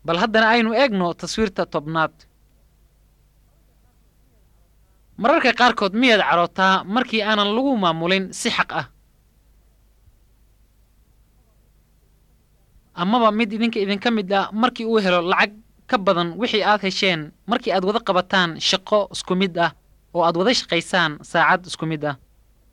bal haddana aynu eegno taswiirta tobnaad mararka qaarkood miyaad cadhootaa markii aanan lagu maamulin si xaq ah amaba mid idinka idinka mid ah markii uu helo lacag ka badan wixii aad hesheen markii aad wada qabataan shaqo isku mid ah oo aad wada shaqaysaan saacad isku mid ah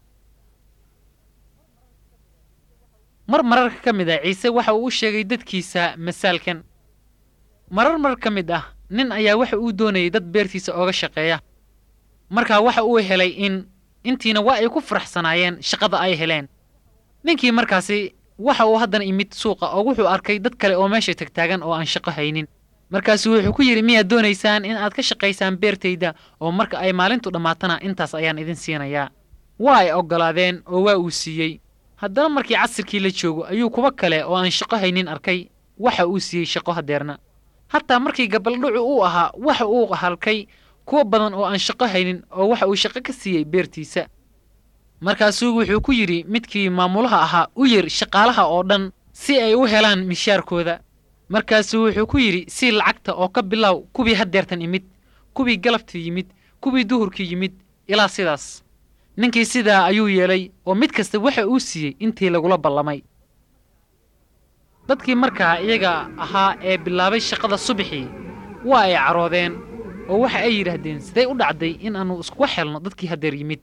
mar mararka ka mid ah ciise waxa uu u sheegay dadkiisa masaalkan marar mar ka mid ah nin ayaa waxa uu doonayay dad beertiisa ooga shaqeeya markaa waxa uu helay in intiina waa ay ku faraxsanaayeen shaqada ay heleen ninkii markaasi waxa uu haddana imid suuqa oo wuxuu arkay dad kale oo meesha tagtaagan oo aan shaqo haynin markaasu wuxuu ku yidhi miyaad doonaysaan in aad ka shaqaysaan beertayda oo marka ay maalintu dhammaatana intaas ayaan idin siinayaa waa ay oggolaadeen oo waa uu siiyey haddana markii casirkii la joogo ayuu kuwa kale oo aan shaqo haynin arkay waxa uu siiyey shaqo hadeerna hataa markii gabaldhucu uu ahaa waxa uu halkay kuwa badan oo aan shaqo haynin oo waxa uu shaqo ka siiyey beertiisa markaasuu wuxuu ku yidhi midkii maamulaha ahaa u yir shaqaalaha oo dhan si ay u helaan mishaarkooda markaasuu wuxuu ku yidhi sii lacagta oo ka bilow kuwii hadeertan imid kuwii galabtii yimid kuwii duhurkii yimid ilaa sidaas ninkii sidaa ayuu yeelay oo mid kasta waxa uu siiyey intii lagula ballamay dadkii markaa iyaga ahaa ee bilaabay shaqada subaxii waa ay caroodeen oo waxa ay yidhaahdeen sidee u dhacday in aannu iskuga xelno dadkii hadeer yimid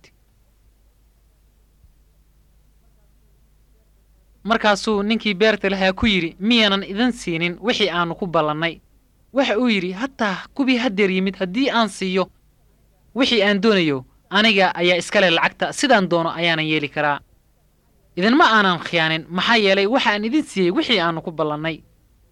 markaasuu ninkii beerta lahaa ku yidhi miyaanan idin siinin wixii aannu ku ballannay waxa uu yidhi hataa kuwii hadeer yimid haddii aan siiyo wixii aan doonayo aniga ayaa iskale lacagta sidaan doono ayaanan yeeli karaa idinma aanan khiyaanin maxaa yeelay waxa aan idin siiyey wixii aannu ku ballannay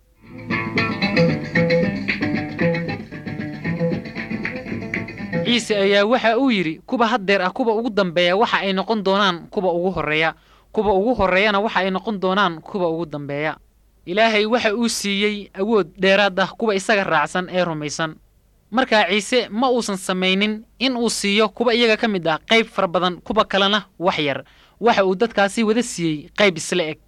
ciise ayaa waxa uu yidhi kuwa haddeer ah kuwa ugu dambeeya waxa ay noqon doonaan kuwa ugu horreeya kuwa ugu horreeyana waxa ay noqon doonaan kuwa ugu dambeeya ilaahay waxa uu siiyey awood dheeraad ah kuwa isaga raacsan ee rumaysan markaa ciise ma uusan samaynin in uu siiyo kuwa iyaga ka mid ah qayb fara badan kuwa kalena wax yar waxa uu dadkaasi wada siiyey qayb isla eg